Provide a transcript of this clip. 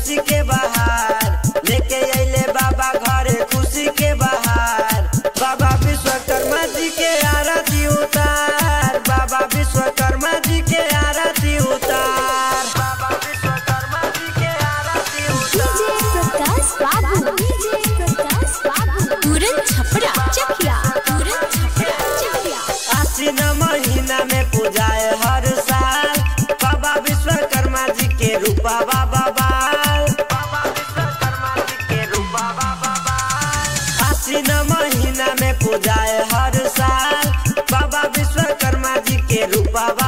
खुशी के बहार लेके अइले बाबा घरे खुशी के बहार बाबा विश्वकर्मा जी के आरती उतार बाबा विश्वकर्मा जी के आरती उतार बाबा विश्वकर्मा जी के आरती डीजे प्रकाश बाबू डीजे प्रकाश बाबू तुरंत छपरा चकिया तुरंत छपरा चकिया आश्विन महीना में पूजाए हर साल बाबा विश्वकर्मा जी के रूपा बाबा बाल बाबा विश्वकर्मा जी के रूपा बाबा बाल आश्विन महीना में पूजाए हर साल बाबा विश्वकर्मा जी के रूपा